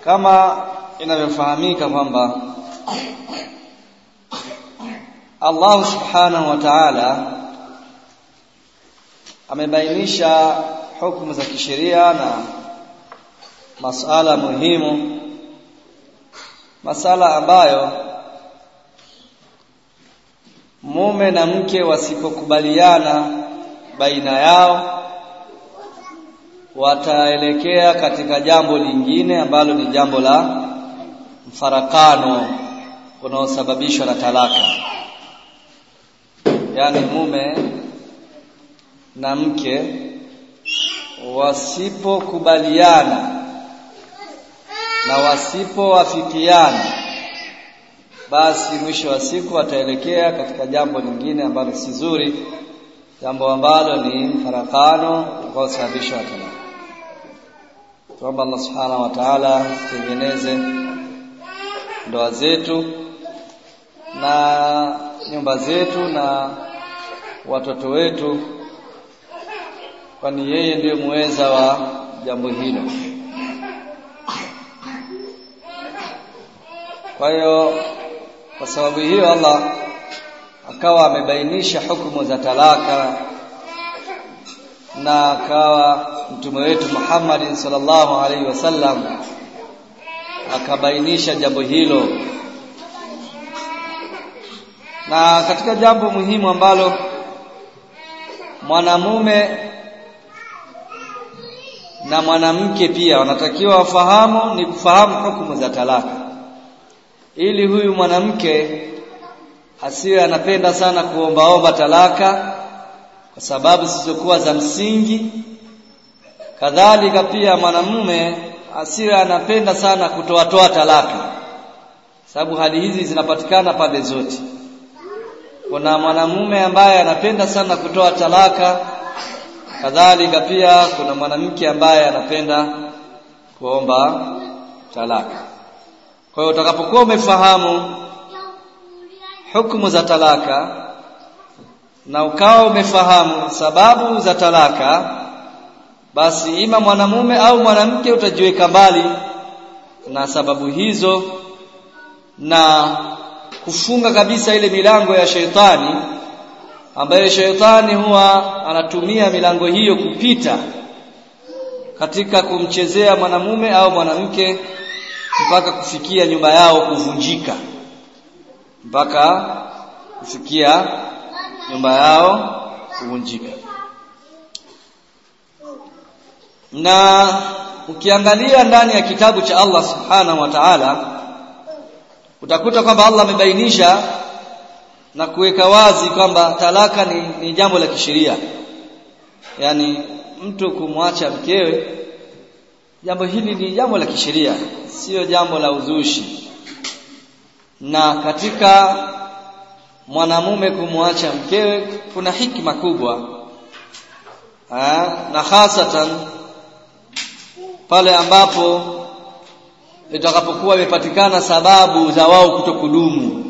kama inavyofahamika kwamba Allah subhanahu wa ta'ala amebainisha hukumu za kisheria na masala muhimu masala ambayo mume na mke wasipokubaliana baina yao wataelekea katika jambo lingine ambalo ni jambo la mfarakano unaosababishwa na talaka yaani mume na mke wasipokubaliana na wasipowafikiana basi mwisho wa siku wataelekea katika jambo lingine ambalo si zuri jambo ambalo ni mfarakano unaosababishwa na talaka tuomba Allah subhanahu wa ta'ala tutengeneze ndoa zetu na nyumba zetu na watoto wetu kwani yeye ndiye muweza wa jambo hilo kwa hiyo kwa sababu hiyo Allah akawa amebainisha hukumu za talaka na akawa mtume wetu Muhammad sallallahu alaihi wasallam akabainisha jambo hilo na katika jambo muhimu ambalo mwanamume na mwanamke pia wanatakiwa wafahamu ni kufahamu hukumu za talaka ili huyu mwanamke asiwe anapenda sana kuombaomba talaka kwa sababu zisizokuwa za msingi kadhalika pia mwanamume asiwe anapenda sana kutoatoa talaka sababu hali hizi zinapatikana pande zote kuna mwanamume ambaye anapenda sana kutoa talaka kadhalika pia kuna mwanamke ambaye anapenda kuomba talaka kwa hiyo utakapokuwa umefahamu hukumu za talaka na ukawa umefahamu sababu za talaka basi ima mwanamume au mwanamke utajiweka mbali na sababu hizo na kufunga kabisa ile milango ya sheitani ambayo sheitani huwa anatumia milango hiyo kupita katika kumchezea mwanamume au mwanamke mpaka kufikia nyumba yao kuvunjika mpaka kufikia nyumba yao kuvunjika na ukiangalia ndani ya kitabu cha Allah subhanahu wa ta'ala utakuta kwamba Allah amebainisha na kuweka wazi kwamba talaka ni, ni jambo la kisheria yaani mtu kumwacha mkewe jambo hili ni jambo la kisheria sio jambo la uzushi na katika mwanamume kumwacha mkewe kuna hikma kubwa ha? na hasatan pale ambapo itakapokuwa imepatikana sababu za wao kutokudumu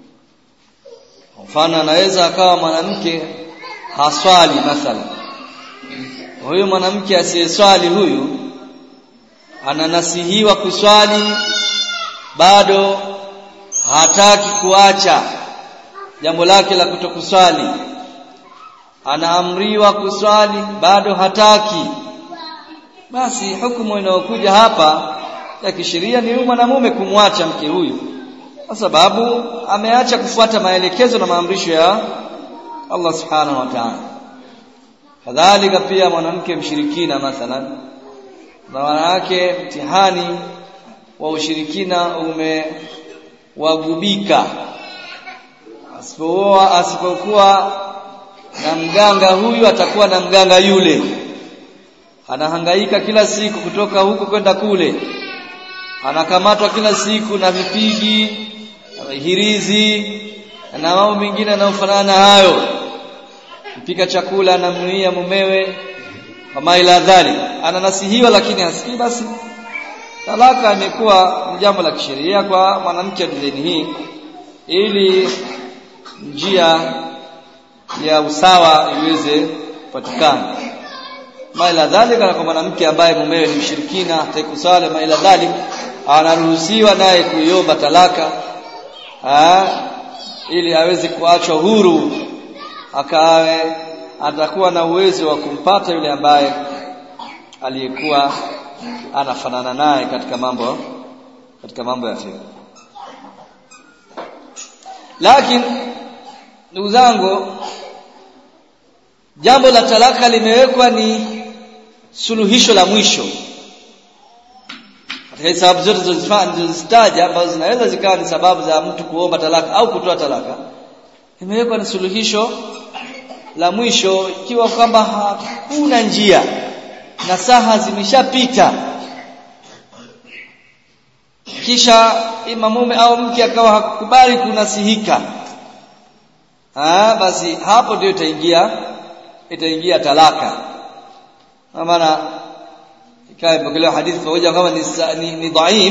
mfano anaweza akawa mwanamke haswali mathala huyu mwanamke asiyeswali huyu ananasihiwa kuswali bado hataki kuacha jambo lake la kutokuswali anaamriwa kuswali bado hataki basi hukumu inayokuja hapa ya kisheria ni mwanamume kumwacha mke huyu kwa sababu ameacha kufuata maelekezo na maamrisho ya Allah subhanahu wa ta'ala kadhalika pia mwanamke mshirikina mathalan na wanawake mtihani wa ushirikina umewagubika asipokuwa asipokuwa na mganga huyu atakuwa na mganga yule anahangaika kila siku kutoka huku kwenda kule anakamatwa kila siku na vipigi na hirizi na mambo mengine yanayofanana na hayo mpika chakula anamnuia mumewe kama ila dhali ananasihiwa lakini hasikii basi talaka imekuwa jambo la kisheria kwa mwanamke wa dini hii ili njia ya usawa iweze kupatikana maila dhalika na kwa mwanamke ambaye mumewe ni mshirikina hatakusali maila dhalik anaruhusiwa naye kuiomba talaka ha? ili aweze kuachwa huru akawe atakuwa na uwezo wa kumpata yule ambaye aliyekuwa anafanana naye katika mambo katika mambo ya fiqh lakini ndugu zangu jambo la talaka limewekwa ni suluhisho la mwisho katika sababu zote zilizozitaja ambazo zinaweza zikawa ni sababu za mtu kuomba talaka au kutoa talaka imewekwa ni suluhisho la mwisho ikiwa kwamba hakuna njia na saha zimeshapita kisha ima mume au mke akawa hakukubali kunasihika ah basi hapo ndio itaingia itaingia talaka kwa maana ikawa imepokelewa hadithi pamoja kama ni, ni, ni dhaif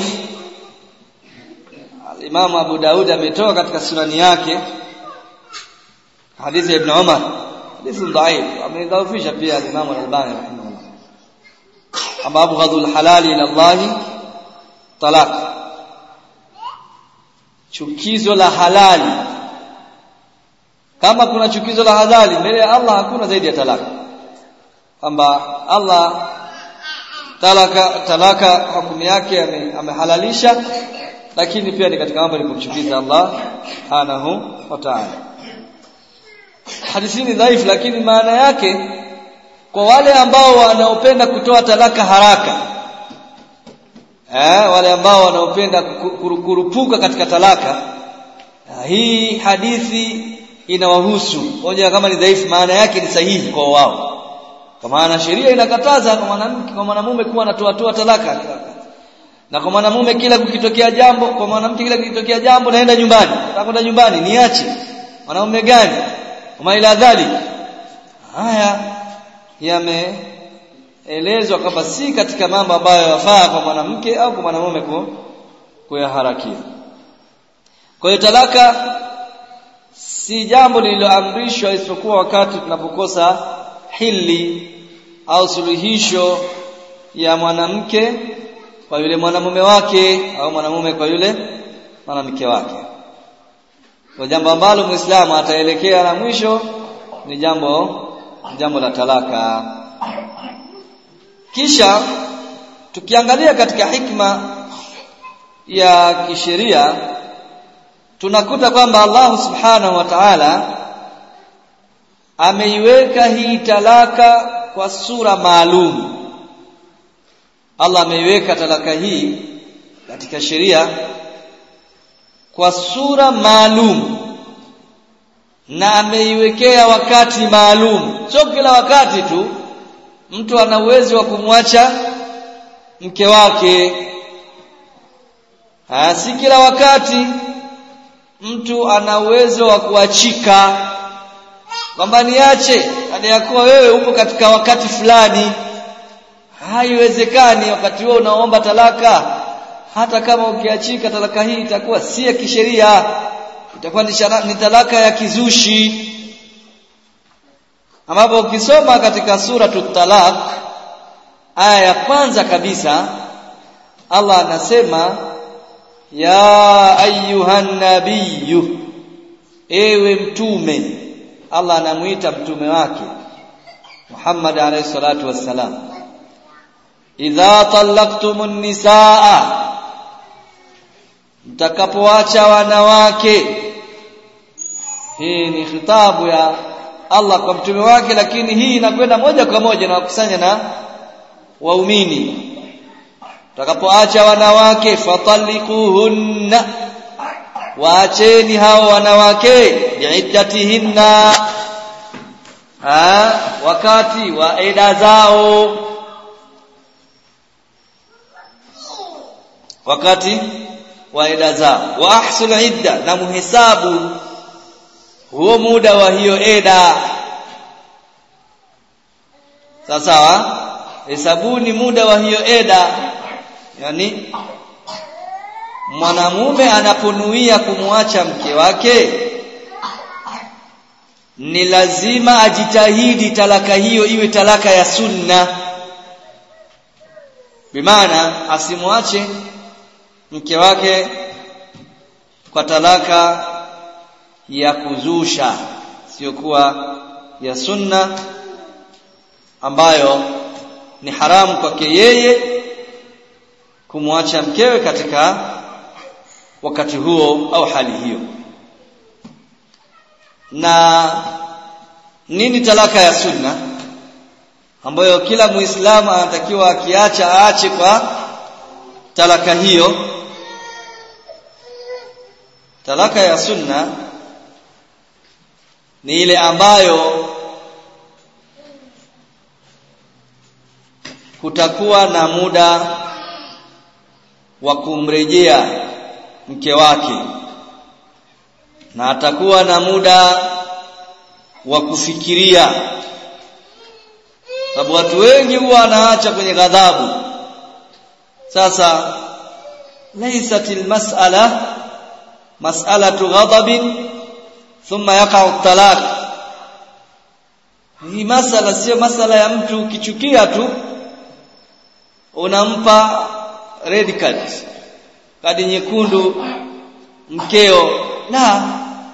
Imam Abu Daud ametoa katika sunani yake hadithi ya Ibn Umar hadithi dhaif amedhaifisha pia Imam Al-Albani rahimahullah amma abghadul halali ila Allah talaq chukizo la halali kama kuna chukizo la halali mbele ya Allah hakuna zaidi ya talaka kwamba Allah talaka talaka hukumu yake amehalalisha lakini pia ni katika mambo kumchukiza Allah subhanahu wa ta'ala hadithi ni dhaifu lakini maana yake kwa wale ambao wanaopenda kutoa talaka haraka eh wale ambao wanaopenda kurupuka katika talaka hii hadithi inawahusu moja kama ni dhaifu maana yake ni sahihi kwa wao kwa maana sheria inakataza kwa mwanamke kwa mwanamume kuwa anatoa toa talaka na kwa mwanamume kila kukitokea jambo kwa mwanamke kila kukitokea jambo naenda nyumbani nakwenda nyumbani niache mwanamume gani kama ila dhalik haya yameelezwa kwamba si katika mambo ambayo yafaa kwa mwanamke au kwa mwanamume kuyaharakia kwa hiyo talaka si jambo lililoamrishwa isipokuwa wakati tunapokosa hili au suluhisho ya mwanamke kwa yule mwanamume wake au mwanamume kwa yule mwanamke wake kwa jambo ambalo muislamu ataelekea na mwisho ni jambo jambo la talaka kisha tukiangalia katika hikma ya kisheria tunakuta kwamba Allah subhanahu wa ta'ala ameiweka hii talaka kwa sura maalum Allah ameiweka talaka hii katika sheria kwa sura maalum na ameiwekea wakati maalum sio kila wakati tu mtu ana uwezo wa kumwacha mke wake ha, si kila wakati mtu ana uwezo wa kuachika kwamba niache hadi ya kuwa wewe upo katika wakati fulani haiwezekani wakati huo unaomba talaka hata kama ukiachika talaka hii itakuwa si ya kisheria itakuwa ni talaka ya kizushi ambapo ukisoma katika sura talaq aya ya kwanza kabisa Allah anasema ya ayuhan nabiyyu ewe mtume Allah anamuita mtume wake Muhammad alayhi salatu wassalam idha talaqtumun nisaa mtakapoacha wanawake hii ni khitabu ya Allah kwa mtume wake lakini hii inakwenda moja kwa moja na wakusanya na waumini mtakapoacha wanawake fatalikuhunna waacheni hao wanawake biiddatihinna ha wakati wa eda zao wakati wa eda zao wa ahsul idda na muhesabu huo muda wa hiyo eda sawa sawa hesabuni muda wa hiyo eda yani mwanamume anaponuia kumwacha mke wake ni lazima ajitahidi talaka hiyo iwe talaka ya sunna bimaana asimwache mke wake kwa talaka ya kuzusha sio kuwa ya sunna ambayo ni haramu kwake yeye kumwacha mkewe katika wakati huo au hali hiyo na nini talaka ya sunna ambayo kila muislamu anatakiwa akiacha aache kwa talaka hiyo talaka ya sunna ni ile ambayo kutakuwa na muda wa kumrejea mke wake na atakuwa na muda wa kufikiria sababu watu wengi huwa wanaacha kwenye ghadhabu sasa laysat almas'ala mas'alatu ghadabin thumma yaqa'u talaq hii masala sio masala ya mtu ukichukia tu unampa red card kadi nyekundu mkeo la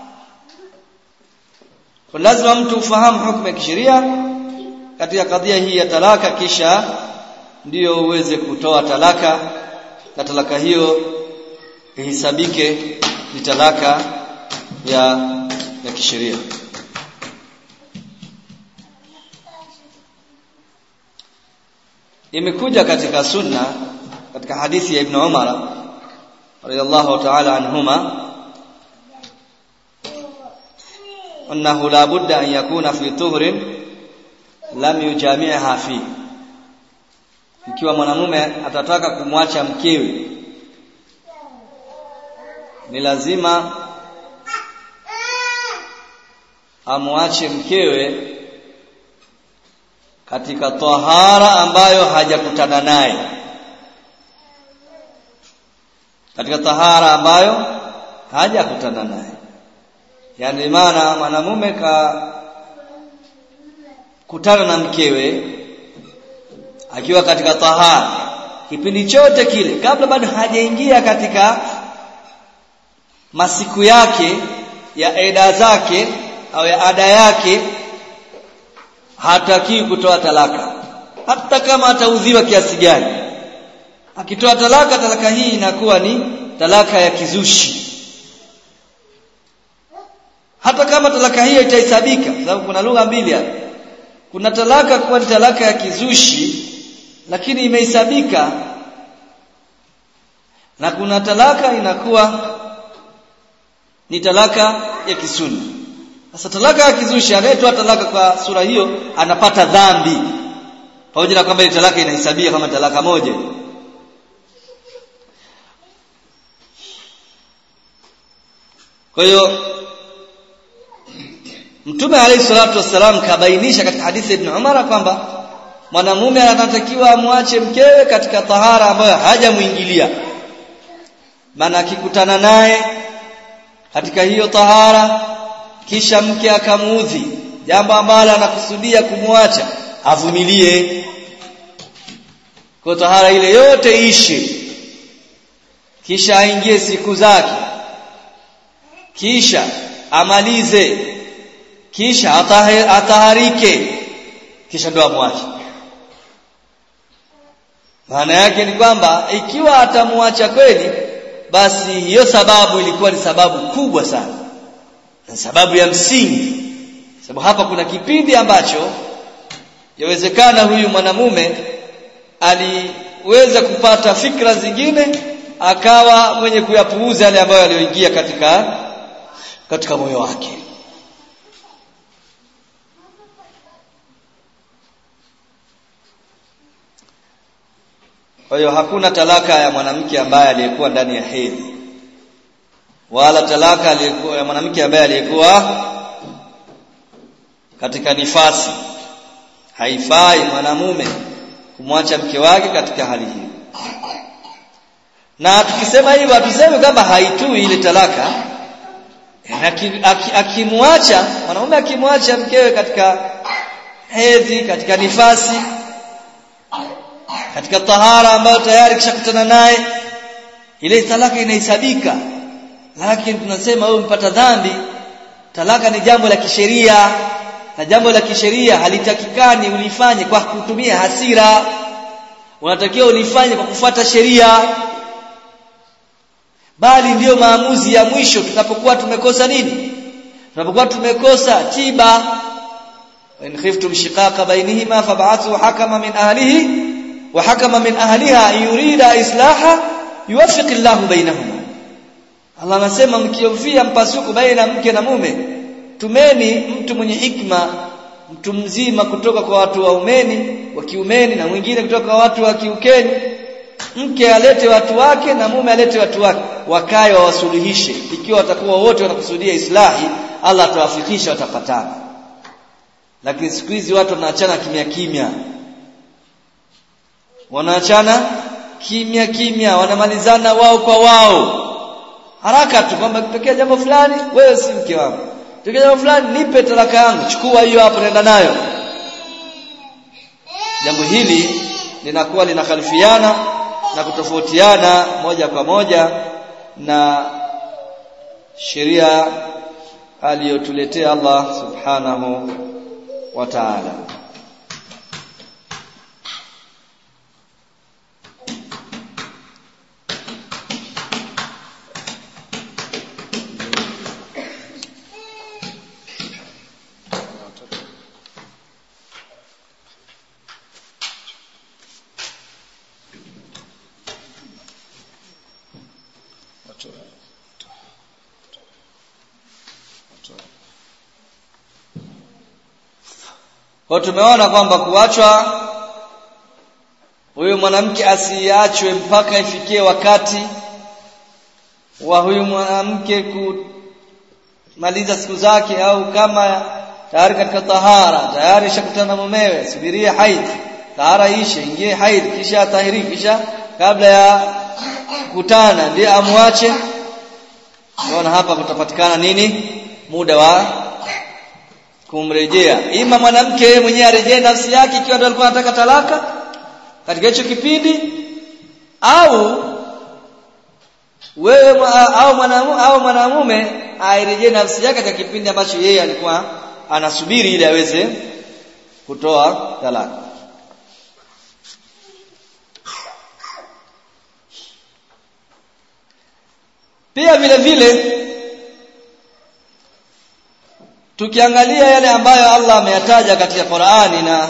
kwa lazima mtu ufahamu hukumu ya kisheria katika kadhia hii ya talaka kisha ndiyo uweze kutoa talaka na talaka hiyo ihesabike ni talaka ya ya kisheria imekuja katika sunna katika hadithi ya Ibn Umar radiyallahu ta'ala anhuma annahu la budda an yakuna fi tuhrin lam yujami'ha fi ikiwa mwanamume atataka kumwacha mkewe ni lazima amwache mkewe katika tahara ambayo hajakutana naye katika tahara ambayo hajakutana naye yani maana mwanamume ka kutana na mkewe akiwa katika tahara kipindi chote kile kabla bado hajaingia katika masiku yake ya eda zake au ya ada yake hataki kutoa talaka hata kama ataudhiwa kiasi gani akitoa talaka talaka hii inakuwa ni talaka ya kizushi hata kama talaka hiyo itahesabika sababu kuna lugha mbili hapa kuna talaka kuwa ni talaka ya kizushi lakini imehesabika na kuna talaka inakuwa ni talaka ya kisuni sasa talaka ya kizushi anayetoa talaka kwa sura hiyo anapata dhambi pamoja na kwamba ile talaka inahesabia kama talaka moja kwa hiyo Mtume alayhi salatu wassalam kabainisha katika hadithi Ibn Umar kwamba mwanamume anatakiwa amwache mkewe katika tahara ambayo hajamuingilia maana akikutana naye katika hiyo tahara kisha mke akamuudhi jambo ambalo anakusudia kumwacha avumilie kwa tahara ile yote ishi kisha aingie siku zake kisha amalize kisha ataharike kisha ndo amwache maana yake ni kwamba ikiwa atamwacha kweli basi hiyo sababu ilikuwa ni sababu kubwa sana na sababu ya msingi sababu hapa kuna kipindi ambacho yawezekana huyu mwanamume aliweza kupata fikra zingine akawa mwenye kuyapuuza yale ambayo aliyoingia katika katika moyo wake Kwa hiyo hakuna talaka ya mwanamke ambaye aliyekuwa ndani ya hedhi wala talaka aliyekuwa ya mwanamke ambaye aliyekuwa katika nifasi. Haifai mwanamume kumwacha mke wake katika hali hiyo. Na tukisema hivyo hatusemi kwamba haitui ile talaka. Akimwacha mwanamume akimwacha mkewe katika hedhi, katika nifasi, katika tahara ambayo tayari kishakutana naye ile talaka inahesabika lakini tunasema wewe umepata dhambi talaka ni jambo la kisheria na jambo la kisheria halitakikani ulifanye kwa kutumia hasira unatakiwa ulifanye kwa kufuata sheria bali ndiyo maamuzi ya mwisho tunapokuwa tumekosa nini tunapokuwa tumekosa tiba in khiftum shiqaqa bainihima fab'athu hakama min ahlihi wa hakama min ahliha yurida islaha yuwaffiq Allahu bainahuma Allah anasema mkiofia mpasuko baina mke na mume tumeni mtu mwenye hikma mtu mzima kutoka kwa watu wa umeni wa kiumeni na mwingine kutoka kwa watu wa kiukeni mke alete watu wake na mume alete watu wake wakae wawasuluhishe ikiwa watakuwa wote wanakusudia islahi Allah atawafikisha watapatana lakini siku hizi watu wanaachana kimya kimya wanaachana kimya kimya wanamalizana wao kwa wao haraka tu kwamba kitokea jambo fulani wewe si mke wangu kitokea jambo fulani nipe talaka yangu chukua hiyo hapo nenda nayo jambo hili linakuwa linakhalifiana na kutofautiana moja kwa moja na sheria aliyotuletea Allah subhanahu wa ta'ala Kwa tumeona kwamba kuachwa huyu mwanamke asiachwe mpaka ifikie wakati wa huyu mwanamke kumaliza siku zake au kama tayari katika tahara tayari shakutana na mumewe subirie haid tahara ishe ingie haid kisha tahiri kisha kabla ya kukutana ndiye amwache naona hapa kutapatikana nini muda wa kumrejea ima mwanamke mwenyewe arejee nafsi yake ikiwa ndio alikuwa anataka talaka katika hicho kipindi au wewe au mwanamume au mwanamume airejee nafsi yake katika kipindi ambacho yeye alikuwa anasubiri ili aweze kutoa talaka pia vile vile tukiangalia yale ambayo Allah ameyataja katika Qur'ani na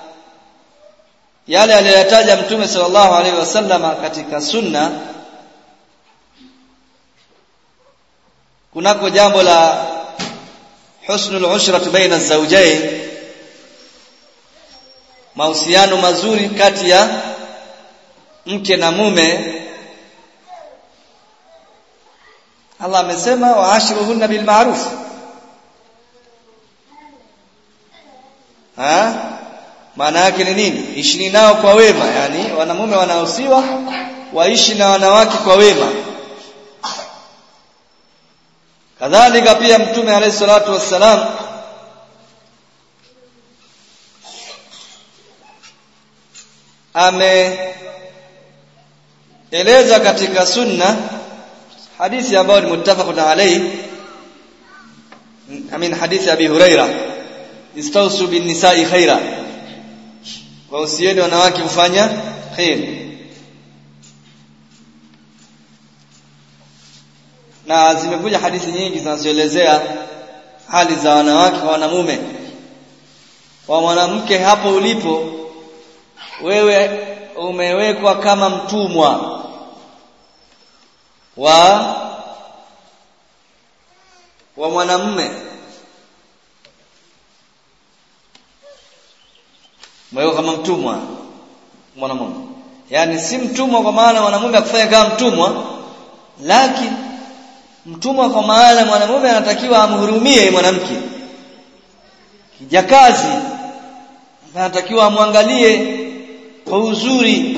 yale aliyoyataja Mtume sallallahu alaihi wasallama katika sunna kunako jambo la husnul ushrati baina zawjayn mahusiano mazuri kati ya mke na mume Allah amesema waashiruhunna bil ma'ruf ha maana yake ni nini ishi nao kwa wema yani wanamume wanahusiwa waishi na wanawake kwa wema kadhalika pia mtume alayhi salatu wassalam ameeleza katika sunna hadithi ambayo ni muttafaqun alayhi amin hadithi abi huraira istausu bin nisa'i khaira wausieni wanawake kufanya khair na zimekuja hadithi nyingi zinazoelezea hali za wanawake kwa wanamume kwa mwanamke hapo ulipo wewe umewekwa kama mtumwa wa wa mwanamume umewekwa kama mtumwa mwanamume yani si mtumwa kwa maana mwanamume akufanya kama mtumwa lakini mtumwa kwa maana mwanamume anatakiwa amhurumie mwanamke kijakazi anatakiwa amwangalie kwa uzuri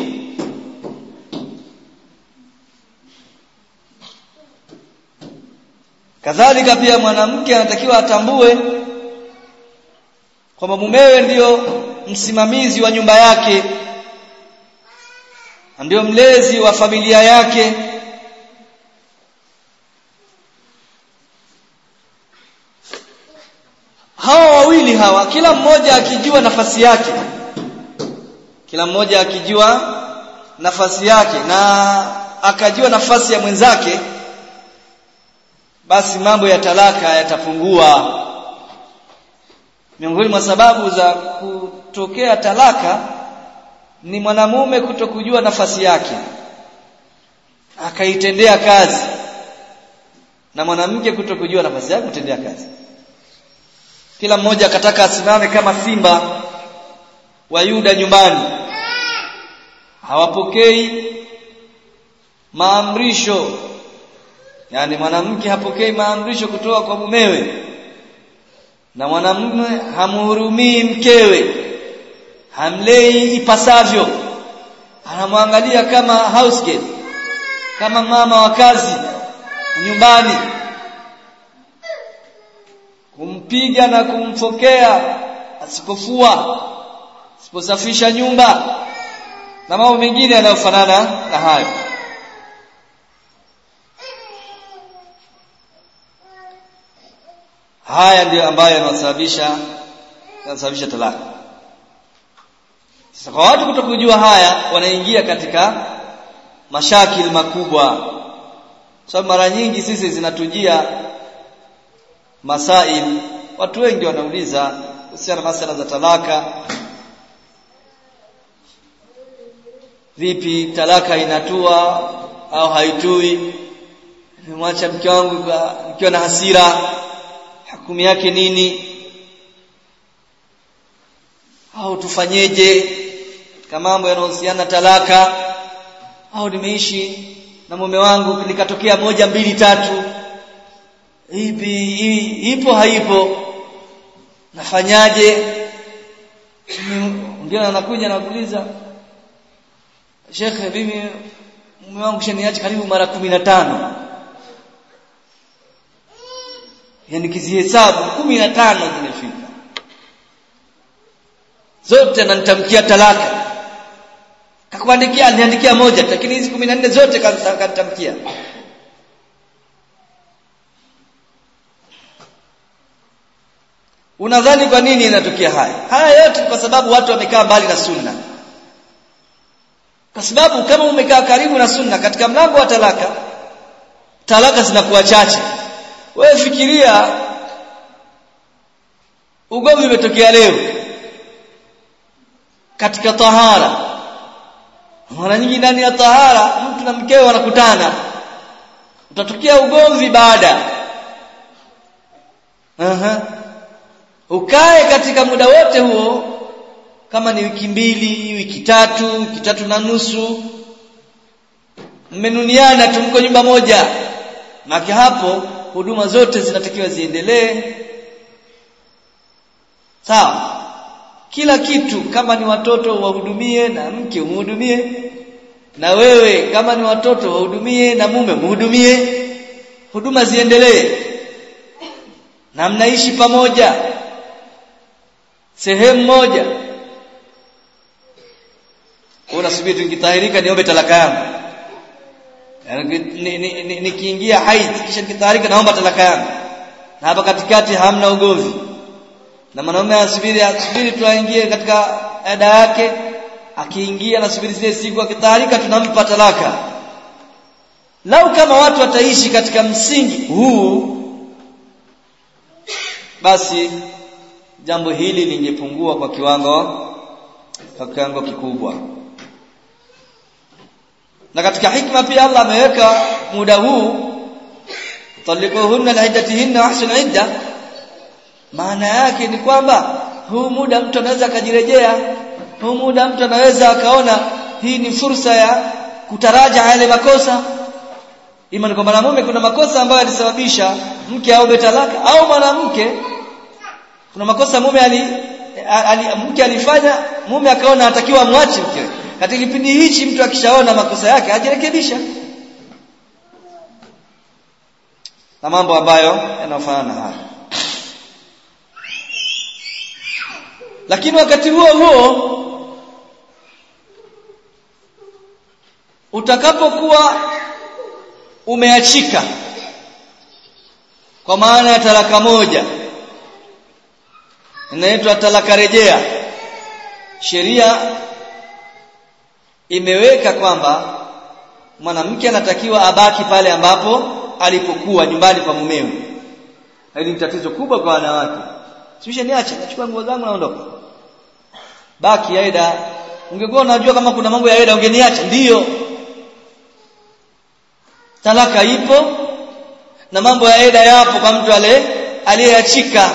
kadhalika pia mwanamke anatakiwa atambue kwamba mumewe ndiyo msimamizi wa nyumba yake ndio mlezi wa familia yake hawa wawili hawa kila mmoja akijua nafasi yake kila mmoja akijua nafasi yake na akajua nafasi ya mwenzake basi mambo ya talaka yatapungua miongoni mwa sababu za kutokea talaka ni mwanamume kutokujua nafasi yake akaitendea kazi na mwanamke kutokujua nafasi yake kutendea kazi kila mmoja akataka asimame kama simba wa Yuda nyumbani hawapokei maamrisho yani mwanamke hapokei maamrisho kutoka kwa mumewe na mwanamume hamhurumii mkewe hamlei ipasavyo anamwangalia kama house girl kama mama wa kazi nyumbani kumpiga na kumfokea asipofua asiposafisha nyumba na mambo mengine yanayofanana na hayo haya ndiyo ambayo yanasababisha yanasababisha talaka sasa kwa watu kutokujua haya wanaingia katika mashakil makubwa sababu mara nyingi sisi zinatujia masail watu wengi wanauliza kuhusiana na masala za talaka vipi talaka inatua au haitui nimemwacha mke wangu nikiwa na hasira hukumu yake nini au tufanyeje kama mambo yanayohusiana talaka au nimeishi na mume wangu likatokea moja mbili tatu ipi ipo haipo nafanyaje mwingine anakuja na kuuliza Sheikh mimi mume wangu shaniacha karibu mara kumi na tano yani kizihesabu kumi na tano zimefika zote ananitamkia talaka kakuandikia aliniandikia moja lakini hizi kumi na nne zote kanitamkia unadhani kwa nini inatokea haya haya yote kwa sababu watu wamekaa mbali na sunna kwa sababu kama umekaa karibu na sunna katika mlango wa talaka talaka zinakuwa chache wewe fikiria ugomvi umetokea leo katika tahara mara nyingi ndani ya tahara mtu na mkewe wanakutana utatokea ugomvi baada Aha. ukae katika muda wote huo kama ni wiki mbili wiki tatu wiki tatu na nusu mmenuniana tu mko nyumba moja maki hapo huduma zote zinatakiwa ziendelee sawa kila kitu kama ni watoto wahudumie na mke umhudumie na wewe kama ni watoto wahudumie na mume mhudumie huduma ziendelee na mnaishi pamoja sehemu moja unasubiri nikitahirika niombe talaka yangu nikiingia haid kisha nikitahirika naomba talaka yangu na hapa katikati hamna ugomvi na mwanaume asubiri asubiri tuaingie katika ada yake akiingia nasubiri zile siku akitahirika tunampa talaka lau kama watu wataishi katika msingi huu basi jambo hili lingepungua kwa kiwango kwa kiwango kikubwa na katika hikma pia Allah ameweka muda huu talikuhunna liiddatihinna ahsin idda maana yake ni kwamba huu muda mtu anaweza akajirejea huu muda mtu anaweza akaona hii ni fursa ya kutaraja yale makosa ima ni kwa mwanamume kuna makosa ambayo yalisababisha mke aombe talaka au mwanamke kuna makosa mume ali, ali mke alifanya mume akaona atakiwa amwache mke katika kipindi hichi mtu akishaona makosa yake ajirekebisha na mambo ambayo yanafanana haya lakini wakati huo huo utakapokuwa umeachika kwa maana ya talaka moja inaitwa talaka rejea sheria imeweka kwamba mwanamke anatakiwa abaki pale ambapo alipokuwa nyumbani kwa mumewe hili ni tatizo kubwa kwa wanawake sishe niache nachukua nguo zangu naondoka baki aida ungekuwa unajua kama kuna mambo ya aida ungeniacha ndiyo talaka ipo na mambo ya aida yapo kwa mtu ale aliyeachika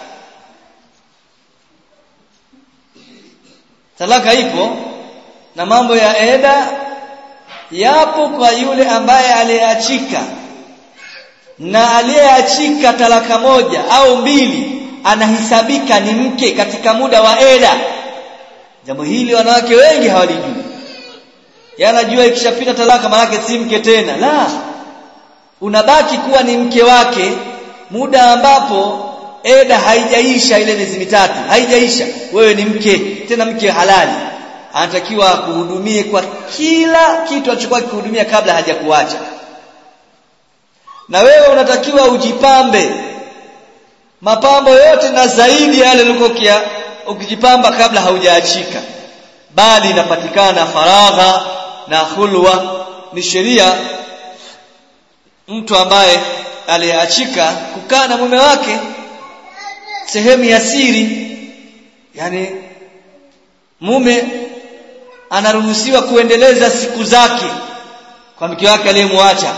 talaka ipo na mambo ya eda yapo kwa yule ambaye aliyeachika na aliyeachika talaka moja au mbili anahesabika ni mke katika muda wa eda jambo hili wanawake wengi hawalijui yanajua ikishapita talaka maana si mke tena la unabaki kuwa ni mke wake muda ambapo eda haijaisha ile miezi mitatu haijaisha wewe ni mke tena mke halali anatakiwa kuhudumie kwa kila kitu alichokuwa kikuhudumia kabla hajakuacha na wewe unatakiwa ujipambe mapambo yote na zaidi yale ulikokia ukijipamba kabla haujaachika bali inapatikana faragha na hulwa ni sheria mtu ambaye aliyeachika kukaa na mume wake sehemu ya siri yani mume anaruhusiwa kuendeleza siku zake kwa mke wake aliyemwacha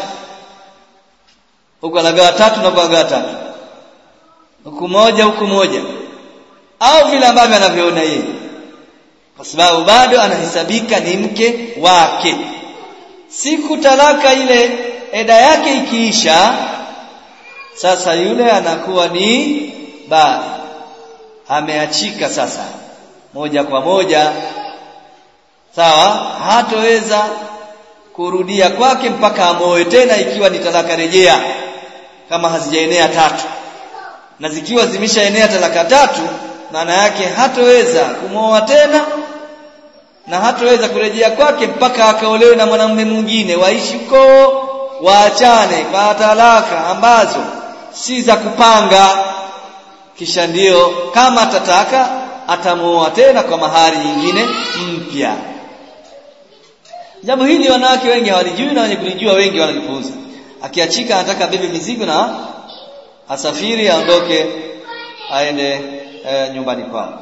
huko anagawa tatu na kuagawa tatu huku moja huku moja au vile ambavyo anavyoona yeye kwa sababu bado anahesabika ni mke wake siku talaka ile eda yake ikiisha sasa yule anakuwa ni bali ameachika sasa moja kwa moja sawa hatoweza kurudia kwake mpaka amoe tena ikiwa ni talaka rejea kama hazijaenea tatu na zikiwa zimeshaenea talaka tatu maana yake hatoweza kumwoa tena na hatoweza kurejea kwake mpaka akaolewe na mwanamume mwingine waishi huko waachane kwa talaka ambazo si za kupanga kisha ndiyo kama atataka atamuoa tena kwa mahari nyingine mpya jambo hili wanawake wengi hawalijui na wenye kulijua wengi wanalipuuza akiachika anataka bebe mizigo na asafiri aondoke aende e, nyumbani kwao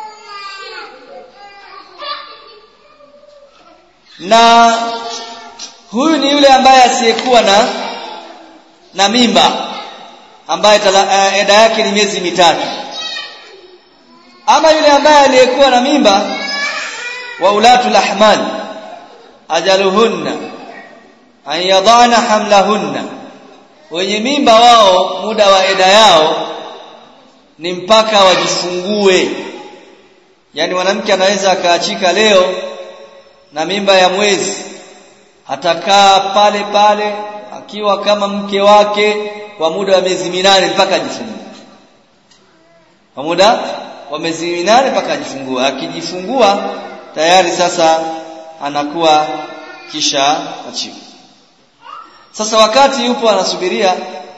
na huyu ni yule ambaye asiyekuwa na na mimba ambaye tala, eda yake ni miezi mitatu ama yule ambaye aliyekuwa na mimba wa ulatul ahmal ajaluhunna an yadana hamlahunna wenye mimba wao muda wa eda yao ni mpaka wajifungue yani mwanamke anaweza akaachika leo na mimba ya mwezi atakaa pale pale akiwa kama mke wake kwa muda wa miezi minane mpaka ajifungue kwa muda wa miezi minane mpaka ajifungue akijifungua tayari sasa anakuwa kisha achivu sasa wakati yupo anasubiria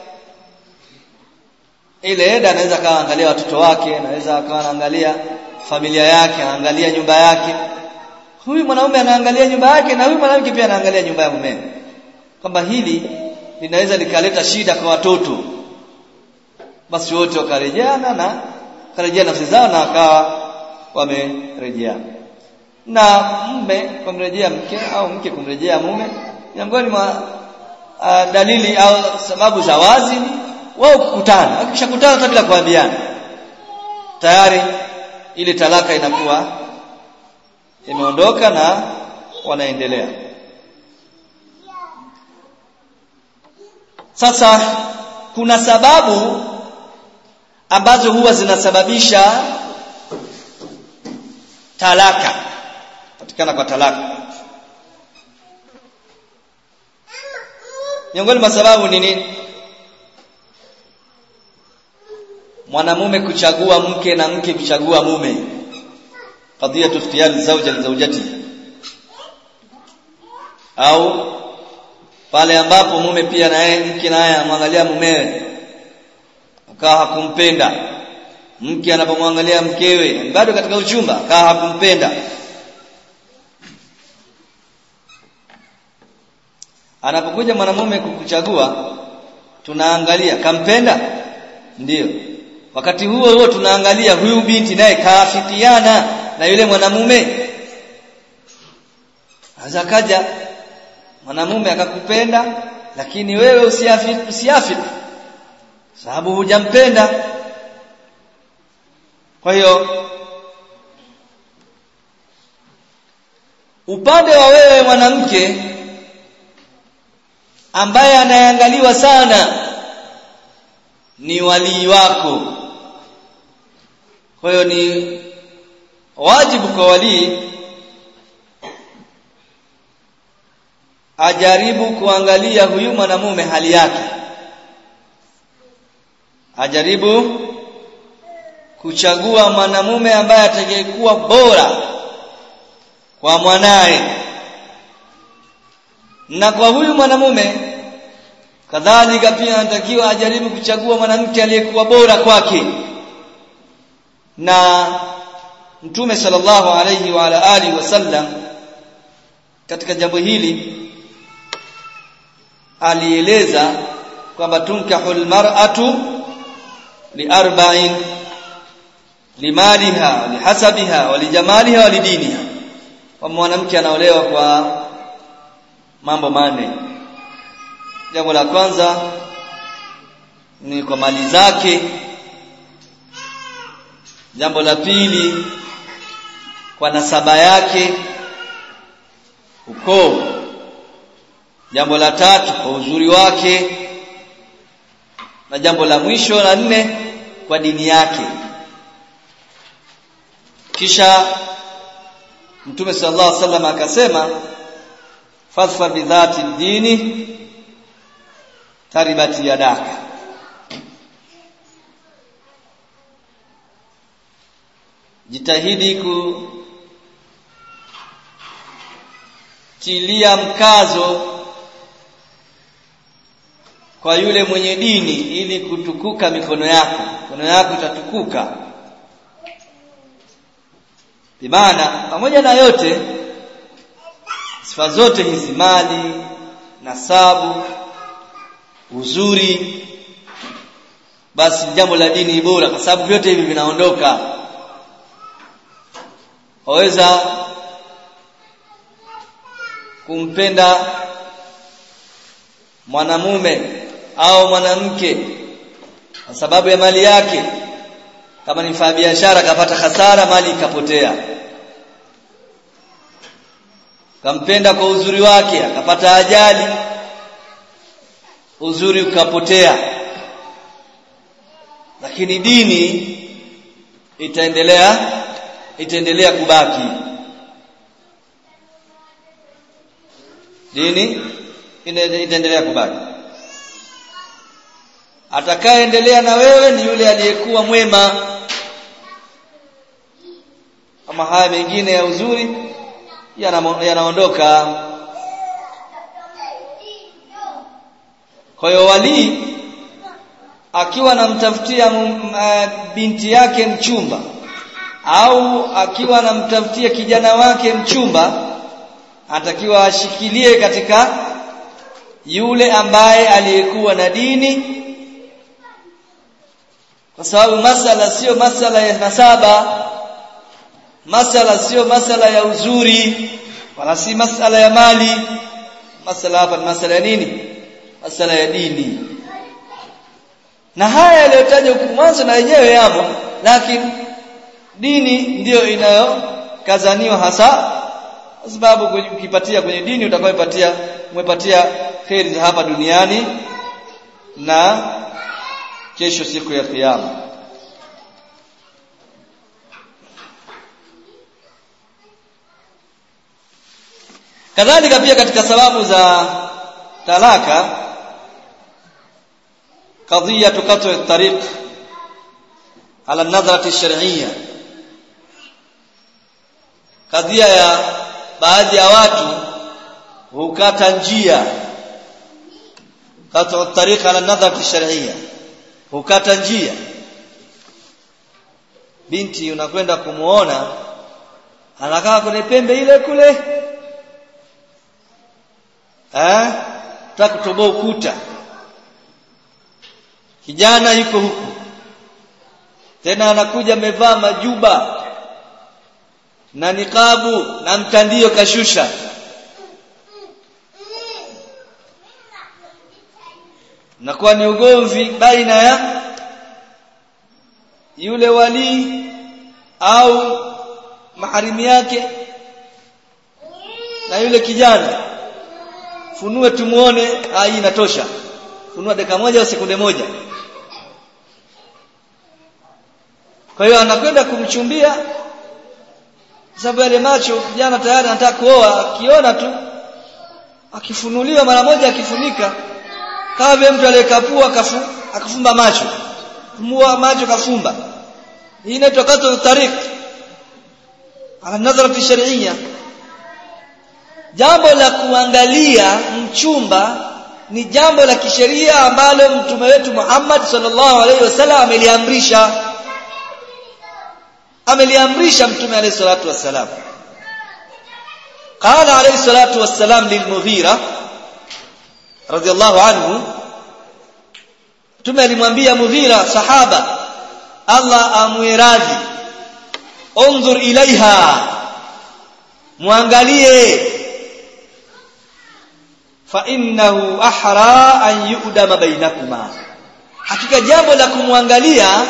ile eda anaweza akawa angalia watoto wake anaweza akawa anaangalia familia yake anaangalia nyumba yake huyu mwanaume anaangalia nyumba yake na huyu mwanamke pia anaangalia nyumba ya mume kwamba hili linaweza likaleta shida kwa watoto basi wote wakarejeana na karejea nafsi zao na wakawa wamerejeana na mume kumrejea mke au mke kumrejea mume miongoni mwa uh, dalili au sababu za wazi ni wao kukutana wakishakutana hata bila kuambiana tayari ile talaka inakuwa imeondoka na wanaendelea sasa kuna sababu ambazo huwa zinasababisha talaka patikana kwa talaka miongoni mwa sababu ni nini mwanamume kuchagua mke na mke kuchagua mume qadiyatu ikhtiyar zawja li zawjati au pale ambapo mume pia naye mke naye amwangalia mumewe akawa hakumpenda mke anapomwangalia mkewe bado katika uchumba kaa hakumpenda anapokuja mwanamume kukuchagua tunaangalia kampenda ndiyo wakati huo huo tunaangalia huyu binti naye kaafikiana na yule mwanamume Anaweza kaja mwanamume akakupenda lakini wewe usiafiki usiafiki sababu hujampenda kwa hiyo upande wa wewe mwanamke ambaye anayeangaliwa sana ni walii wako kwa hiyo ni wajibu kwa walii ajaribu kuangalia huyu mwanamume hali yake ajaribu kuchagua mwanamume ambaye atakayekuwa bora kwa mwanaye na kwa huyu mwanamume kadhalika pia anatakiwa ajaribu kuchagua mwanamke aliyekuwa bora kwake na mtume sallallahu alayhi wa ala alihi wasallam katika jambo hili alieleza kwamba tunkahul mar'atu liarba'in limaliha lihasabiha walijamaliha walidiniha kwa mwanamke anaolewa kwa mambo manne jambo la kwanza ni kwa mali zake jambo la pili kwa nasaba yake ukoo jambo la tatu kwa uzuri wake na jambo la mwisho la nne kwa dini yake kisha mtume sallallahu alaihi wasallam akasema fadhfar bidhati dini taribati yadaka jitahidi kutilia mkazo kwa yule mwenye dini ili kutukuka mikono yako mikono yako itatukuka bimaana pamoja na yote sifa zote hizi mali nasabu uzuri basi jambo la dini bora kwa sababu vyote hivi vinaondoka waweza kumpenda mwanamume au mwanamke kwa sababu ya mali yake kama ni mfanya biashara akapata hasara mali ikapotea kampenda kwa uzuri wake akapata ajali uzuri ukapotea lakini dini itaendelea itaendelea kubaki dini itaendelea kubaki atakayeendelea na wewe ni yule aliyekuwa mwema ama haya mengine ya uzuri yanaondoka kwa hiyo walii akiwa anamtafutia binti yake mchumba au akiwa anamtafutia kijana wake mchumba atakiwa ashikilie katika yule ambaye aliyekuwa na dini kwa sababu masala sio masala ya nasaba masala sio masala ya uzuri wala si masala ya mali masala hapa ni masala ya nini masala ya dini na haya yaliyotajwa huku mwanzo na yenyewe yamo lakini dini ndiyo inayokazaniwa hasa kwa sababu ukipatia kwenye dini utakayopatia umepatia kheri za hapa duniani na kesho siku ya kiyama kadhalika pia katika sababu za talaka قضيه قطع الطريق على النظره الشرعيه kadhia ya baadhi ya watu hukata njia kata tariq ala nadhar shar'iyya hukata njia binti unakwenda kumuona anakaa kwenye pembe ile kule eh taka kutoboa ukuta kijana yuko huku tena anakuja amevaa majuba na nikabu na mtandio kashusha nakuwa ni ugomvi baina ya yule walii au maharimu yake na yule kijana funue tumuone hii inatosha funua dakika moja au sekunde moja kwa hiyo anakwenda kumchumbia sababu yale macho kijana tayari anataka kuoa akiona tu akifunuliwa mara moja akifunika kama vile mtu aliyekapua kafu, akafumba macho fumua macho kafumba hii inaitwa qatl tariq ala nadhara shar'iyya jambo la kuangalia mchumba ni jambo la kisheria ambalo mtume wetu Muhammad sallallahu alaihi wasallam ameliamrisha ameliamrisha mtume alayhi salatu wassalam قال عليه الصلاه والسلام للمغيرة رضي الله عنه mtume alimwambia Mughira sahaba Allah amwiradhi unzur ilaiha muangalie fa innahu ahra an yu'dama bainakuma hakika jambo la kumwangalia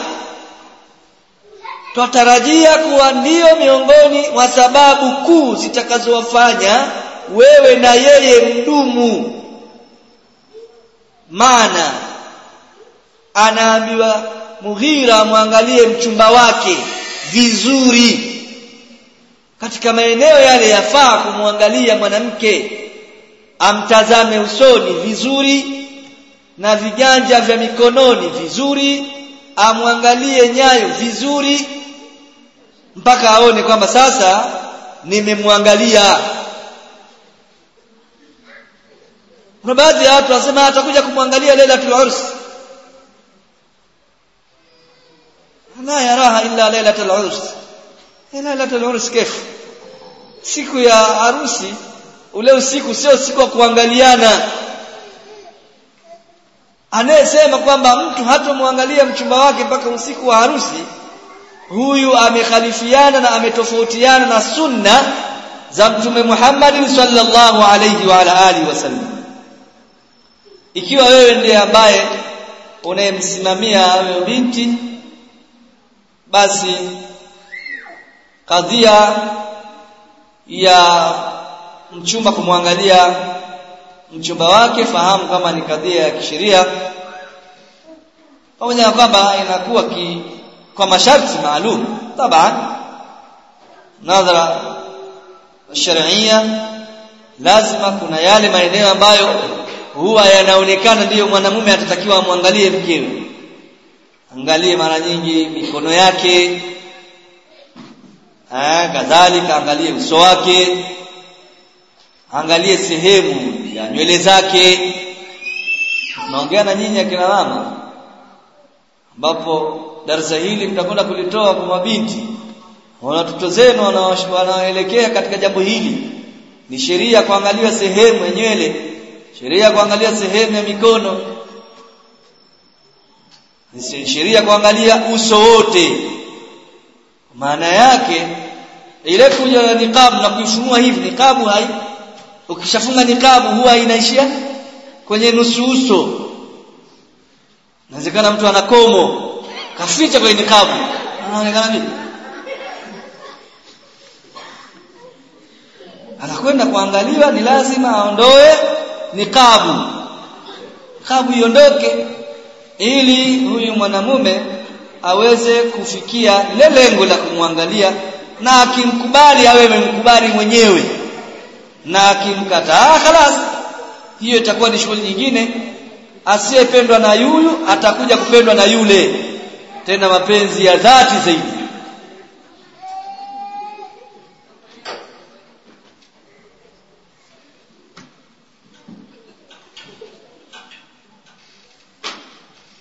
twatarajia kuwa ndiyo miongoni mwa sababu kuu zitakazowafanya wewe na yeye mdumu maana anaambiwa Mughira mwangalie mchumba wake vizuri katika maeneo yale yafaa kumwangalia mwanamke amtazame usoni vizuri na viganja vya mikononi vizuri amwangalie nyayo vizuri mpaka aone kwamba sasa nimemwangalia kuna baadhi ya watu wanasema atakuja kumwangalia Lailatul Urs la yaraha illa Lailatul Urs Lailatul Urs kif siku ya harusi ule usiku sio siku wa kuangaliana anayesema kwamba mtu hatomwangalia mchumba wake mpaka usiku wa harusi huyu amekhalifiana na ametofautiana na sunna za mtume Muhammad sallallahu alayhi wa ala alihi wasallam ikiwa wewe ndiye ambaye unayemsimamia huyo binti basi kadhia ya mchumba kumwangalia mchumba wake fahamu kama ni kadhia ya kisheria pamoja na kwamba inakuwa ki, kwa masharti maalum taban nadhara sharia lazima kuna yale maeneo ambayo huwa yanaonekana ndiyo mwanamume atatakiwa amwangalie mkewe angalie mara nyingi mikono yake eh kadhalika angalie uso wake angalie sehemu ya nywele zake naongea na nyinyi akina mama ambapo darasa hili mtakwenda kulitoa kwa mabinti watoto zenu wanaoelekea katika jambo hili ni sheria kuangalia sehemu ya nywele sheria kuangalia sehemu ya mikono ni sheria kuangalia uso wote maana yake ile kuja na niqab na kuifunua hivi niqabu hai ukishafunga niqabu huwa inaishia kwenye nusu uso inawezekana mtu ana komo kaficha kwenye niqabu anaonekana vipi anakwenda kuangaliwa ni lazima aondoe niqabu niqabu iondoke ili huyu mwanamume aweze kufikia lile lengo la kumwangalia na akimkubali awe amemkubali mwenyewe na akimkataa khalas hiyo itakuwa ni shughuli nyingine asiyependwa na yuyu atakuja kupendwa na yule tena mapenzi ya dhati zaidi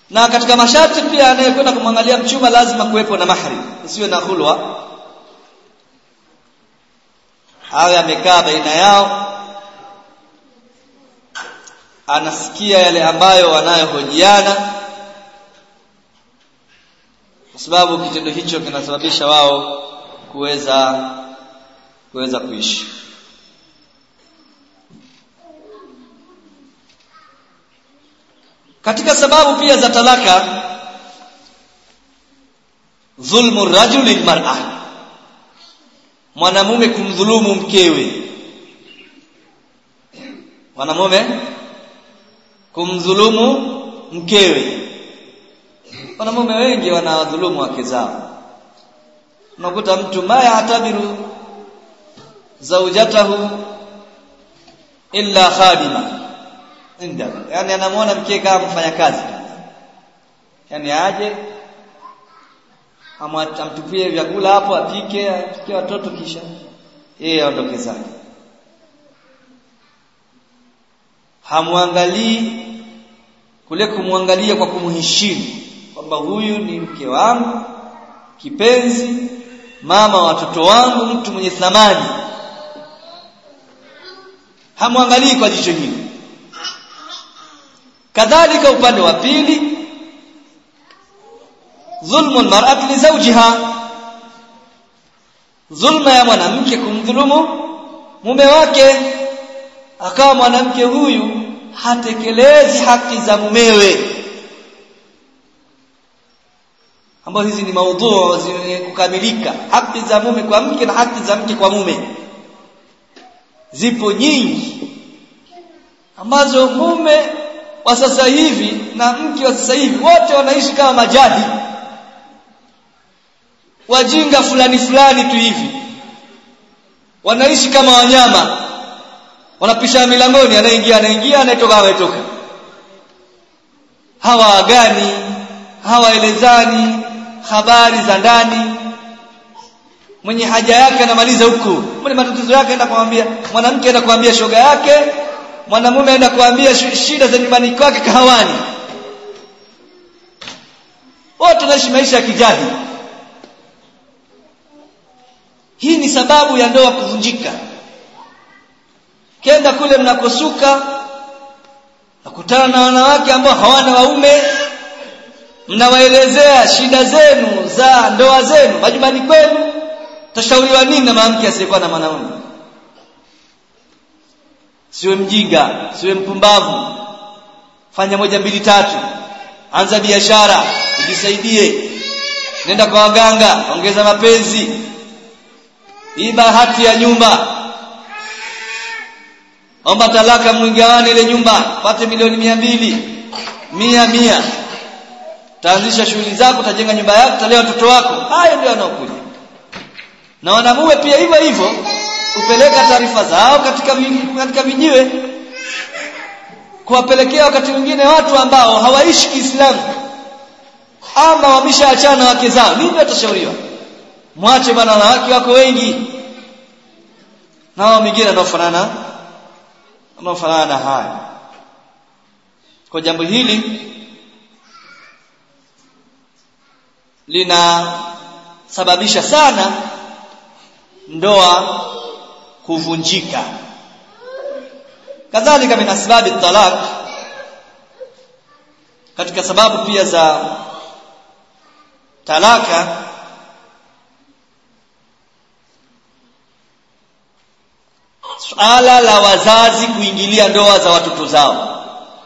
na katika masharti pia anayekwenda kumwangalia mchumba lazima kuwepo na mahari isiwe na hulwa awe amekaa baina yao anasikia yale ambayo wanayohojiana kwa sababu kitendo hicho kinasababisha wao kuweza kuweza kuishi katika sababu pia za talaka dhulmu rajuli lilmar'a mwanamume kumdhulumu mkewe mwanamume kumdhulumu mkewe wanamume wengi wanawadhulumu wake zao unakuta mtu maya atabiru zaujatahu illa khadima inda yani anamwona mke kama mfanyakazi yani aje amtupie vyakula hapo apike apikie watoto kisha yeye aondoke zake hamwangalii kule kumwangalia kwa kumheshimu kwamba huyu ni mke wangu kipenzi mama watoto wangu mtu mwenye thamani hamwangalii kwa jicho hili kadhalika upande wa pili dhulmu almar'ati li zawjiha dhulma ya mwanamke kumdhulumu mume wake akawa mwanamke huyu hatekelezi haki za mumewe ambazo hizi ni maudhu zenye kukamilika haki za mume kwa mke na haki za mke kwa mume zipo nyingi ambazo mume wa sasa hivi na mke wa sasa hivi wote wanaishi kama majadi wajinga fulani fulani tu hivi wanaishi kama wanyama wanapisha milangoni anaingia anaingia anayetoka anayetoka hawaagani hawaelezani habari za ndani mwenye haja yake anamaliza huku mwenye matatizo yake aenda kumwambia mwanamke aenda kumwambia shoga yake mwanamume aenda kuambia shida za nyumbani kwake kahawani wote wanaishi maisha ya kijadi hii ni sababu ya ndoa kuvunjika kenda kule mnakosuka nakutana na wanawake ambao hawana waume mnawaelezea shida zenu za ndoa zenu majumbani kwenu tashauriwa nini na mwanamke asiyekuwa na mwanaume siwe mjinga siwe mpumbavu fanya moja mbili tatu anza biashara ujisaidie nenda kwa waganga ongeza mapenzi iba hati ya nyumba omba talaka mwingawane ile nyumba pate milioni mia mbili mia mia taanzisha shughuli zako utajenga nyumba yako utalea watoto wako hayo ndio yanaokuja na wanamume pia hivyo hivyo kupeleka taarifa zao katika katika vijiwe kuwapelekea wakati mwingine watu ambao hawaishi Kiislamu ama wameshaachana wake zao nini watashauriwa mwache bwana wanawake wako wengi na wao wengine wanaofanana wanaofanana na haya kwa jambo hili linasababisha sana ndoa kuvunjika kadhalika min asbabi talaq katika sababu pia za talaka suala la wazazi kuingilia ndoa za watoto zao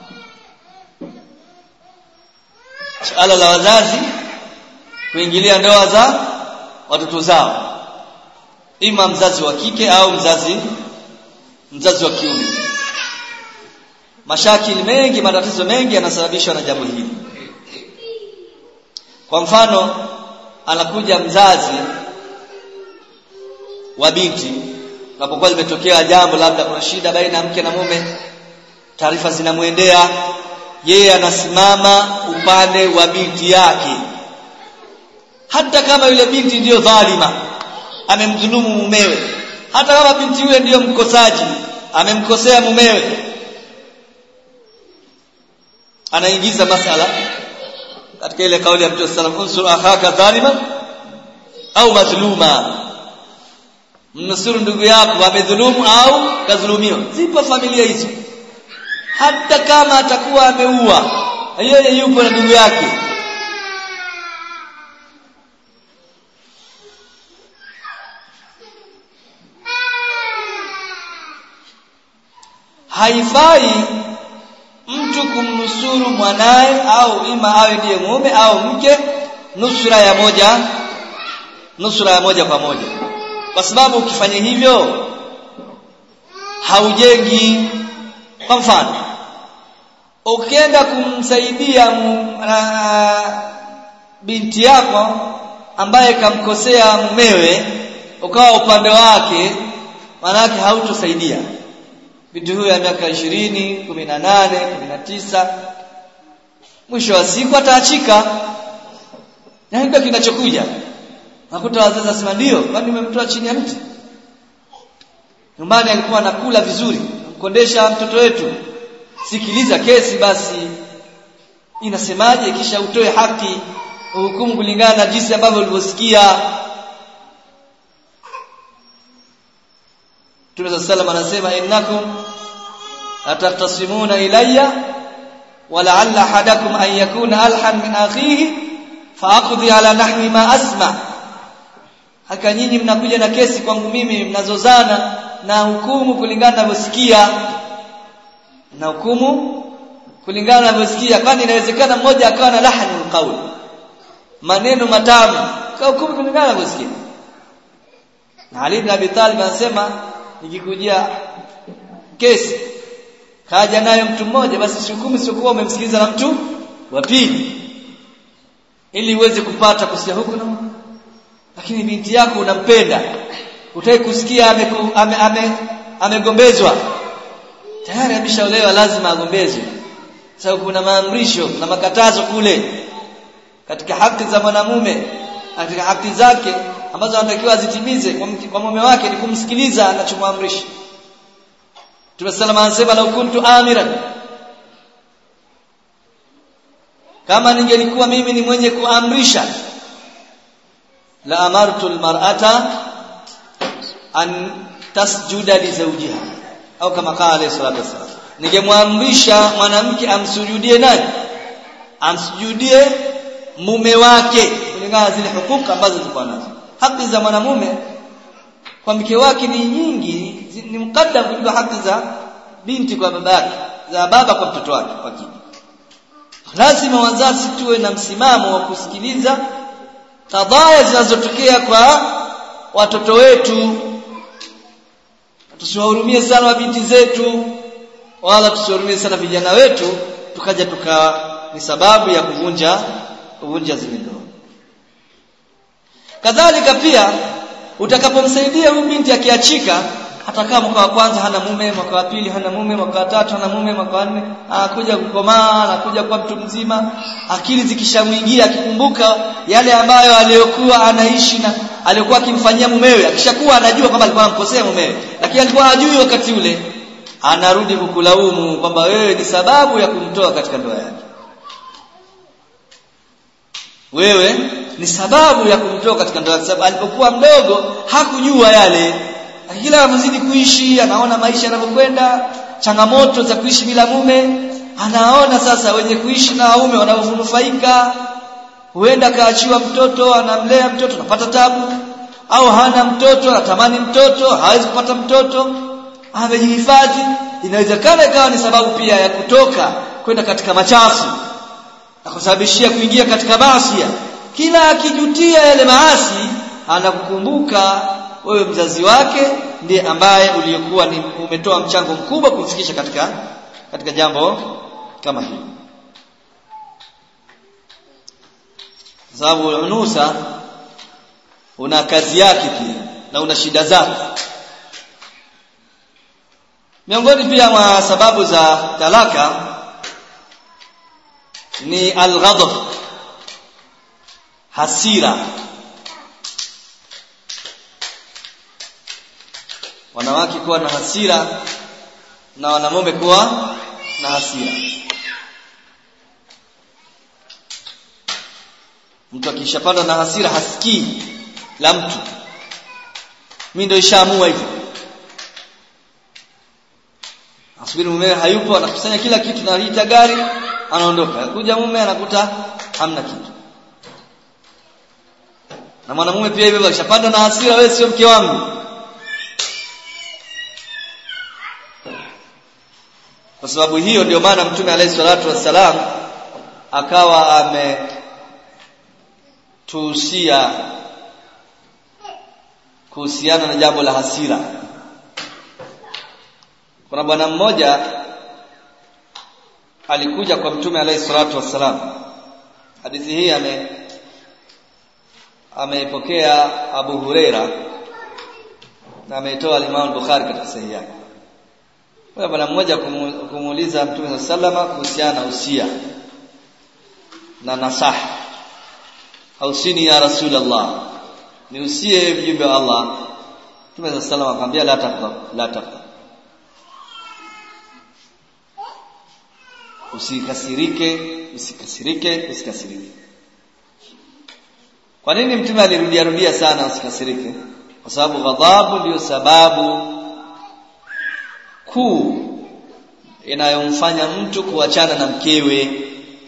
suala la wazazi kuingilia ndoa za watoto zao ima mzazi wa kike au mzazi mzazi wa kiume mashakili mengi matatizo mengi yanasababishwa na jambo hili kwa mfano anakuja mzazi wa binti unapokuwa limetokea jambo labda kuna shida baina ya mke na mume taarifa zinamwendea yeye anasimama upande wa binti yake hata kama yule binti ndiyo dhalima amemdhulumu mumewe hata kama binti yule ndiyo mkosaji amemkosea mumewe anaingiza masala katika ile kauli ya Mtume sallallahu alayhi wasallam unsur akhaka dhaliman au madhluma mnusuru ndugu yako amedhulumu au kadhulumiwa zipo familia hizo hata kama atakuwa ameua yeye yupo na ndugu yake haifai mtu kumnusuru mwanaye au ima awe ndiye mume au mke nusura ya moja nusura ya moja kwa moja kwa sababu ukifanya hivyo haujengi kwa mfano ukienda kumsaidia uh, binti yako ambaye kamkosea mumewe ukawa upande wake manake hautosaidia binti huyo ya miaka ishirini kumi na nane kumi na tisa mwisho wa siku ataachika na ndio kinachokuja nakuta wazazi wasema ndio kwani umemtoa chini ya mti nyumbani alikuwa anakula vizuri mkondesha mtoto wetu sikiliza kesi basi inasemaje kisha utoe haki uhukumu kulingana na jinsi ambavyo ulivyosikia Mtume sallam anasema innakum atatasimuna ilayya ولعل احدكم ان يكون الحن من اخيه فاقضي على نحو ما اسمع haka nyinyi mnakuja na kesi kwangu mimi mnazozana na hukumu kulingana na msikia na hukumu kulingana na msikia kwani inawezekana mmoja akawa na lahani qaul maneno matamu kwa hukumu kulingana na msikia na Ali ibn Abi Talib anasema nikikujia kesi kaja nayo mtu mmoja basi hukumu siokuwa umemsikiliza na mtu wa pili ili uweze kupata kusikia huku na lakini binti yako unampenda utaki kusikia amegombezwa ame, ame, ame tayari ameshaolewa lazima agombezwe sababu kuna maamrisho na makatazo kule katika haki za mwanamume katika haki zake ambazo anatakiwa azitimize kwa mume wake ni kumsikiliza anachomwamrisha Mtume sallallahu alayhi wasallam anasema kuntu amiran kama ningelikuwa mimi ni mwenye kuamrisha la amartu almar'ata an tasjuda li zawjiha au kama qala alayhi salatu wasallam ningemwamrisha mwanamke amsujudie nani amsujudie mume wake kulingana zile hukuka ambazo zilikuwa nazo haki za mwanamume kwa mke wake ni nyingi ni mkaddam kuliko haki za binti kwa babake za baba kwa mtoto wake wa kike lazima wazazi tuwe na msimamo wa kusikiliza kadhaya zinazotokea kwa watoto wetu tusiwahurumie sana mabinti zetu wala tusiwahurumie sana vijana wetu tukaja tuka ni sababu ya kuvunja kuvunja zile ndoa kadhalika pia utakapomsaidia huyu binti akiachika hata kama mwaka wa kwanza hana mume mwaka wa pili hana mume mwaka wa tatu hana mume mwaka wa nne anakuja kukomaa anakuja kuwa mtu mzima akili zikishamwingia akikumbuka yale ambayo aliyokuwa anaishi na aliyokuwa akimfanyia mumewe akishakuwa anajua kwamba alikuwa anamkosea mumewe lakini alikuwa hajui wakati ule anarudi kukulaumu kwamba wewe ni sababu ya kumtoa katika ndoa yake wewe ni sababu ya kumtoa katika ndoa kwa sababu alipokuwa mdogo hakujua yale kila anazidi kuishi anaona maisha yanavyokwenda changamoto za kuishi bila mume anaona sasa wenye kuishi na waume wanavyonufaika huenda kaachiwa mtoto anamlea mtoto anapata tabu au hana mtoto anatamani mtoto hawezi kupata mtoto amejihifadhi inawezekana ikawa ni sababu pia ya kutoka kwenda katika machafu na kusababishia kuingia katika maasi kila akijutia yale maasi anakukumbuka wewe mzazi wake ndiye ambaye uliokuwa ni umetoa mchango mkubwa kumfikisha katika katika jambo kama hili sababu unusa una kazi yake pia na una shida zake miongoni pia mwa sababu za talaka ni alghadab hasira wanawake kuwa na hasira na wanamume kuwa na hasira mtu akishapanda na hasira hasikii la mtu mimi ndio ishaamua hivyo asubiri mume hayupo anakusanya kila kitu na lita gari anaondoka kuja mume anakuta hamna kitu na mwanamume pia hivyo akishapanda na hasira wewe sio mke wangu kwa sababu hiyo ndio maana mtume alayhi salatu wassalam akawa ametuhusia kuhusiana na jambo la hasira kuna bwana mmoja alikuja kwa mtume alayhi salatu wassalam hadithi hii ame ameipokea Abu Huraira na ameitoa Imam Bukhari katika sahihi yake kwa bwana mmoja kumuuliza mtume sallama kuhusiana na usia na nasaha hausini ya rasulullah niusie mjumbe wa Allah mtume sallama akamwambia la taqda la taqda usikasirike usikasirike usikasirike kwa nini mtume alirudia rudia sana usikasirike kwa sababu ghadhabu ndiyo sababu kuu inayomfanya mtu kuachana na mkewe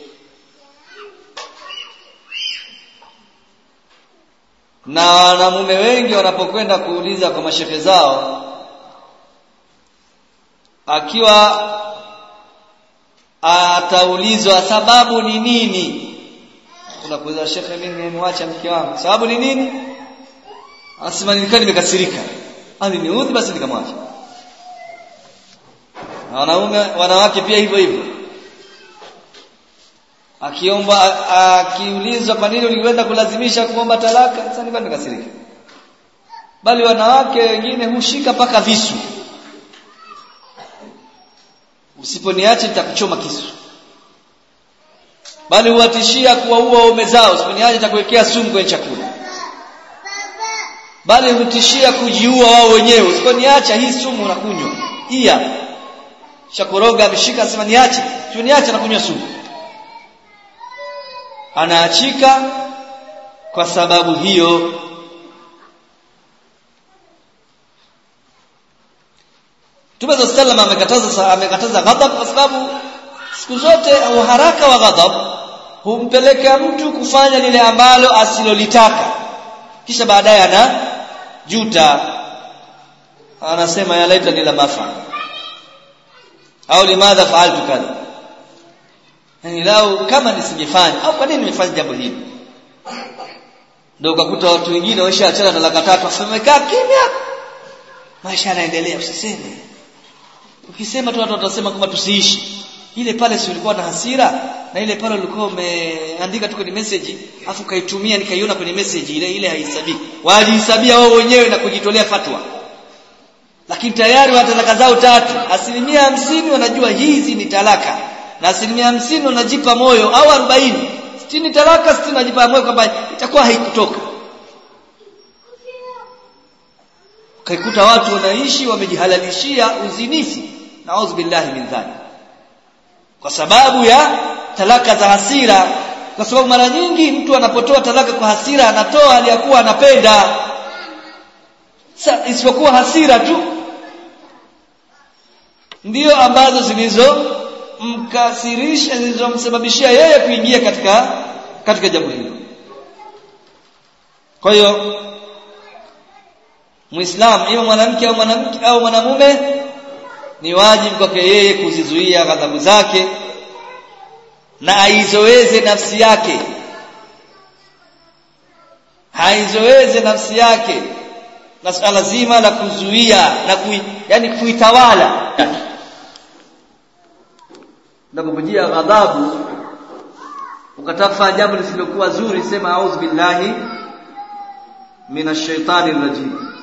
na wanamume wengi wanapokwenda kuuliza kwa mashehe zao akiwa ataulizwa sababu ni nini unakuuliza shekhe mimi nimemwacha mke wangu sababu ni nini anasema nilikuwa nimekasirika aliniudhi basi nikamwacha na wanaume wanawake pia hivyo hivyo akiomba akiulizwa kwa nini ulikwenda kulazimisha kuomba talaka sasa nilikuwa nimekasirika bali wanawake wengine hushika mpaka visu usiponiacha nitakuchoma kisu bali huwatishia kuwaua waume zao usiponiacha nitakuwekea sumu kwenye chakula bali hutishia kujiua wao wenyewe usiponiacha hii sumu unakunywa iya shakoroga ameshika asema niache usiponiacha nakunywa sumu anaachika kwa sababu hiyo Mtume صلى الله amekataza amekataza ghadhab kwa sababu siku zote uharaka wa ghadhab humpeleka mtu kufanya lile ambalo asilolitaka kisha baadaye ana juta anasema ya laita nila mafa au limadha faaltu kadha yani lau kama nisingefanya au kwa nini nimefanya jambo hili ndio ukakuta watu wengine waishaachana na laka tatu asemekaa kimya maisha yanaendelea usiseme ukisema tu watu watasema kwamba tusiishi ile pale si ulikuwa na hasira na ile pale ulikuwa umeandika tu kwenye message afu kaitumia nikaiona kwenye message ile ile haisabiki walihesabia wao wenyewe na kujitolea fatwa lakini tayari wana talaka zao tatu asilimia hamsini wanajua hizi ni talaka na asilimia hamsini wanajipa moyo au arobaini sitini talaka sitini wanajipa moyo kwamba itakuwa haikutoka kaikuta watu wanaishi wamejihalalishia uzinifu naudhu billahi min dhalik kwa sababu ya talaka za hasira kwa sababu mara nyingi mtu anapotoa talaka kwa hasira anatoa aliyakuwa anapenda Sa, isipokuwa hasira tu ndio ambazo zilizomkasirisha zilizomsababishia yeye kuingia katika katika jambo hilo kwa hiyo Muislam iwe mwanamke au mwanamke au mwanamume ni wajibu kwake yeye kuzizuia ghadhabu zake na aizoeze nafsi yake haizoeze nafsi yake na swala zima la kuzuia na kui, yani kuitawala unapokujia ghadhabu ukatafa jambo lisilokuwa zuri sema auzu billahi minash shaitani rajim